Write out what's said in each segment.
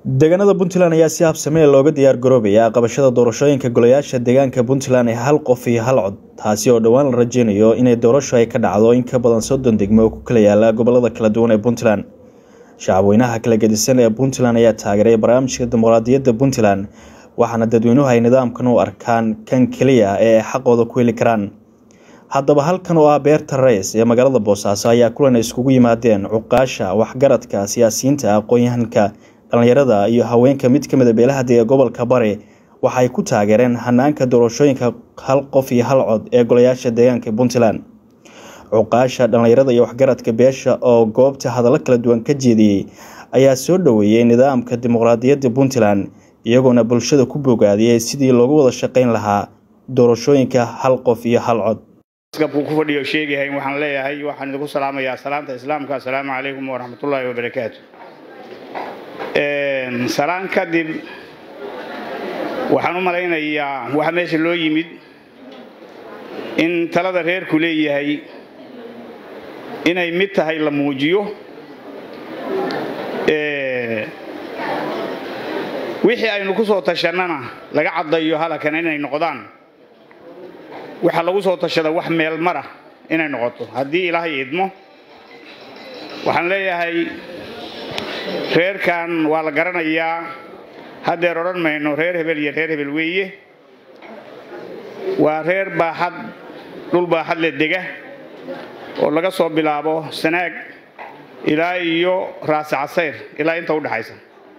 deegaanada puntland ayaa si habsamee looga diyaar garoobaya qabashada doorashooyinka golayaasha deegaanka puntland ee hal qof iyo hal cod taasi oo dhowaan la rajeynayo inay doorasho ay ka dhacdo in ka badan soddon degmo oo ku kala yaala gobolada kala duwan ee puntland shacabweynaha kala gedisan ee puntland ayaa taageeray barnaamijka dimuqraadiyadda puntland waxaana dadweynuhu ay nidaamkan u arkaan kan keliya ee ay xaqooda ku heli karaan haddaba halkan oo ah beerta rays ee magaalada boosaaso ayaa kulan iskugu yimaadeen cuqaasha waxgaradka siyaasiyiinta aqoon-yahanka dhallinyarada iyo haweenka mid ka mida beelaha dega gobolka bari waxaay ku taageereen hanaanka doorashooyinka hal qof iyo hal cod ee golayaasha deegaanka puntland cuqaasha dhallinyarada iyo waxgaradka beesha oo goobta hadallo kala duwan ka jeediyey ayaa soo dhoweeyey nidaamka dimuqraadiyadda puntland iyagoona bulshada ku bogaadiyey sidii loogu wada shaqayn lahaa doorashooyinka hal qof iyo hal cod ku fadhiyo sheegahay waxaan leeyahay waxaan idinku salaamayaa salaamta islaamka assalaamu calaykum waraxmatullaahi wabarakaatu salaan kadib waxaan u malaynayaa waxa meesha loo yimid in talada reerku leeyahay inay mid tahay la muujiyo wixii aynu ku soo tashannana laga caddayo halakan inay noqdaan waxaa lagu soo tashada wax meel mara inay noqoto haddii ilaahay idmo waxaan leeyahay reerkan waa la garanayaa haddeer odhan mayno reer hebel iyo reer hebel weeye waa reer baaxad dhul baaxad le dega oo laga soo bilaabo sanaag ilaa iyo raasi casayr ilaa inta udhexaysa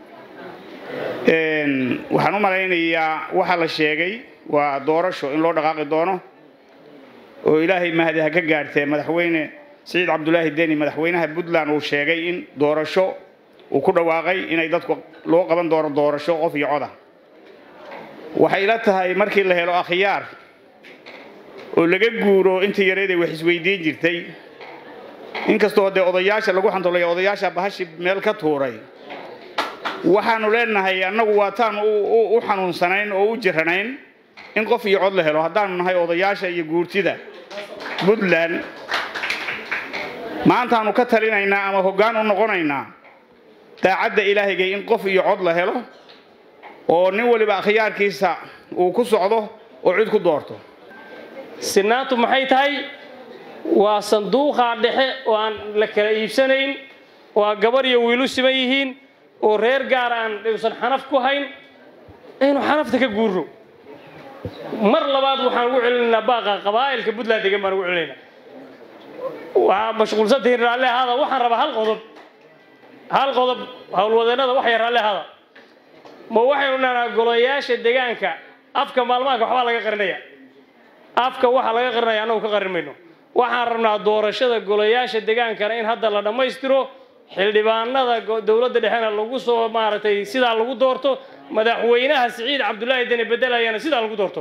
waxaan u malaynayaa waxaa la sheegay waa doorasho in loo dhaqaaqi doono oo ilaahay mahadi ha ka gaadhtee madaxweyne siciid cabdulaahi deni madaxweynaha puntland uu sheegay in doorasho uu ku dhawaaqay inay dadku loo qaban doono doorasho qof iyo coda waxay la tahay markii la helo akhyaar oo laga guuro intii yareeday wax isweydiin jirtay inkastoo dee odayaasha lagu xantolaya odayaasha bahashi meel ka tuuray waxaanu leenahay annagu waataan u xanuunsanayn oo u jiranayn in qof iyo cod la helo haddaanu nahay odayaasha iyo guurtida puntland maantaanu ka talinaynaa ama hoggaan u noqonaynaa daacadda ilaahayga in qof iyo cod la helo oo nin waliba akhyaarkiisa uu ku socdo oo cid ku doorto sinaantu maxay tahay waa sanduuqa dhexe oo aan la kala iibsanayn oo aan gabar iyo wiilu siman yihiin oo reer gaar aan uusan xanaf ku hayn aynu xanafta ka guurno mar labaad waxaan ugu celinaynaa baaqa qabaa'ilka puntland degan baan ugu celinaynaa waxaa mashquulsantihiin raalle ahaada waxaan rabaa hal qodob hal qodob howlwadeennada wax yar raalle ahaada ma waxaynu dhahnaa golayaasha deegaanka afka maalmaanka waxbaa laga qarinaya afka waxaa laga qarinaya annagu ka qarin mayno waxaan rabnaa doorashada golayaasha degaankana in hadda la dhammaystiro xildhibaanada dowladda dhexena lagu soo maaragtay sidaa lagu doorto madaxweynaha siciid cabdulaahi deni bedelayana sidaa lagu doorto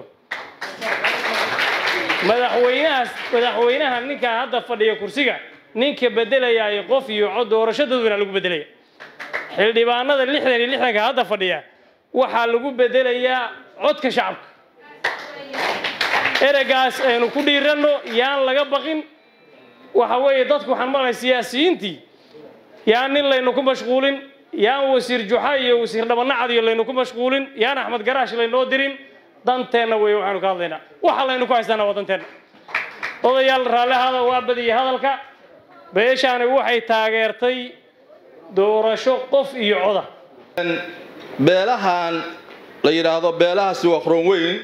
madaxweynahaas madaxweynaha ninkaa hadda fadhiya kursiga ninka bedelayaay qof iyo cod doorasho dadweyna lagu bedelaya xildhibaanada lixdan iyo lixdanka hadda fadhiya waxaa lagu bedelayaa codka shacabka ereygaas aynu ku dhiiranno yaan laga baqin waxa weeye dadku waxaan maqlay siyaasiyiintii yaan nin laynu ku mashquulin yaan wasiir juxa iyo wasiir dhabanacadiyo laynu ku mashquulin yaan axmed garaash laynoo dirin danteenna wey waxaanu ka hadlaynaa waxa laynu ku haystaana waa danteenna odayaal raallihaada waa badiyay hadalka beeshaani waxay taageertay doorasho qof iyo coda beelahan la yidhaahdo beelahaasi waa qoron weyn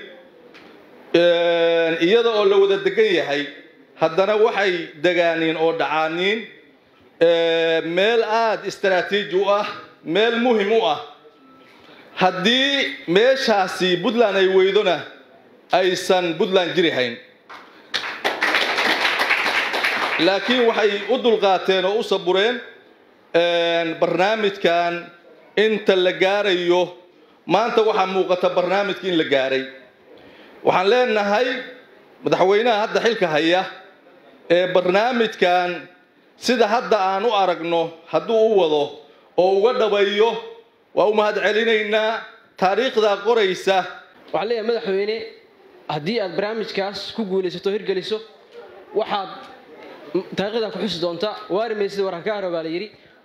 iyada oo la wada degan yahay haddana waxay degaaniin oo dhacaaniin meel aada istaraatiiji u ah meel muhim u ah haddii meeshaasi puntland ay weydona aysan puntland jiri hayn laakiin waxay u dulqaateen oo u sabureen barnaamijkan inta la gaarayo maanta waxaa muuqata barnaamijka in la gaaray waxaan leenahay madaxweynaha hadda xilka haya ee barnaamijkan sida hadda aan u aragno hadduu u wado oo uga dhabayo waa u mahad celinaynaa taariikhdaa qoraysa waxaan leeyahay madaxweyne haddii aad barnaamijkaas ku guulaysato hirgeliso waxaad taariikhdan ku xusi doontaa waari maysida waraan ka haro baa la yidhi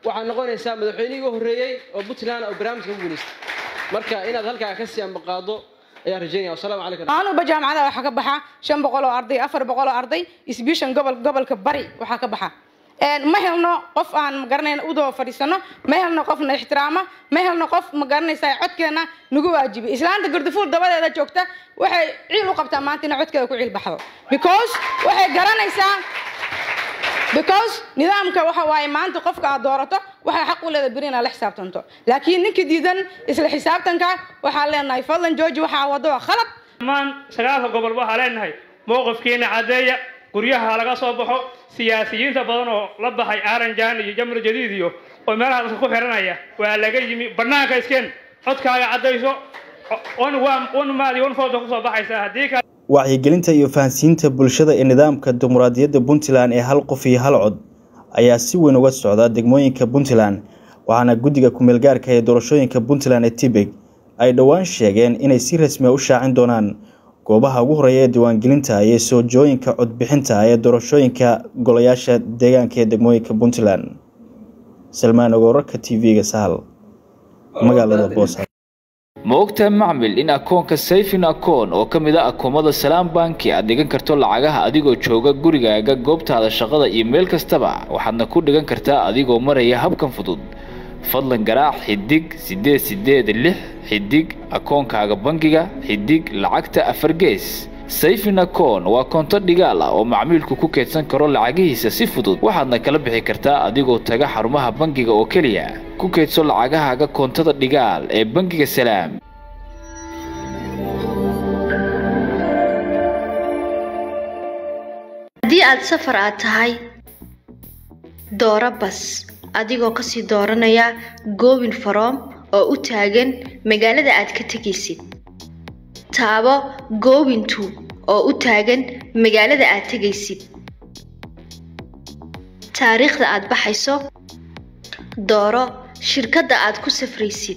waxaad noqonaysaa madaxweynihii ugu horreeyey oo puntland oo barnaamijka ku guulaystay marka inaad halkaa ka sii ambaqaado ayaan rajeynaya wasalaamu calaykum maanuba jaamacadaha waxaa ka baxa shan boqol oo arday afar boqol oo arday isbiishan gobol gobolka bari waxaa ka baxa ma helno qof aan magaranayna udoo fadhiisano ma helno qof na ixtiraama ma helno qof magaranaysa codkeena nagu waajibi islaanta gardafuul dabadeeda joogta waxay ciil u qabtaa maanta inay codkeeda ku ciil baxdo because waxay garanaysaa because nidaamka waxa waaye maanta qofka aad doorato waxay xaq u leeda beri inaad la xisaabtanto laakiin ninka diidan isla xisaabtanka waxaan leenahay fadlan jooji waxaa wado waa khalad dhammaan sagaalka gobol waxaa leenahay mowqifkiina caddeeya guryaha laga soo baxo siyaasiyiinta badan oo la baxay aaranjaan iyo jamar jadiid iyo oo meelaha dadka ku xiranaya waa laga yimi bannaanka iskeen codkaaga caddayso onmaadi onfooda kusoo baxaysa haddii kale wacyigelinta iyo fahansiinta bulshada ee nidaamka dimuqraadiyadda puntland ee hal qof iyo hal cod ayaa si weyn uga socda degmooyinka puntland waxaana guddiga ku-meelgaarka ee doorashooyinka puntland ee tibeg ay dhowaan sheegeen inay si rasmi a u shaacin doonaan goobaha ugu horeeya ee diiwaangelinta iyo soojooyinka codbixinta ee doorashooyinka golayaasha deegaanka ee degmooyinka puntland salmaan ogoorarka t v-ga sahal magaalada boosa ma ogtahay macmil in akoonka sayfin akoon oo ka mid a akoomada salaam banki aad dhigan karto lacagaha adigoo jooga gurigaaga goobtaada shaqada iyo meel kastaba waxaadna ku dhigan kartaa adigoo maraya habkan fudud fadlan garaac xidig siddeed siddeed lix xidig akoonkaaga bangiga xidig lacagta afar gees sayfin akoon waa koonto dhigaal ah oo macmiilku ku keedsan karo lacagihiisa si fudud waxaadna kala bixi kartaa adigoo taga xarumaha bangiga oo keliya ku keedso lacagahaaga koontada dhigaal ee bangiga salaam haddii aad safar aad tahay dooro bas adigoo kasii dooranaya goobin faroom oo u taagan magaalada aad ka tegaysid taabo goobintu oo u taagan magaalada aad tegaysid taariikhda aad baxayso dooro shirkadda aad ku safraysid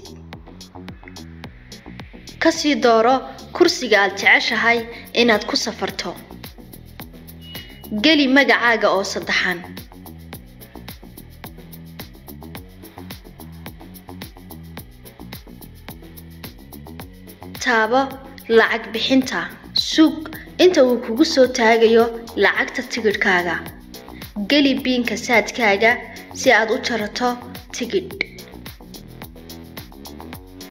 kasii dooro kursiga aad jeceshahay inaad ku safarto geli magacaaga oo saddexan taabo lacag bixinta sug inta uu kugu soo taagayo lacagta tigidhkaaga geli biinka saadkaaga si aad u jarato tigidh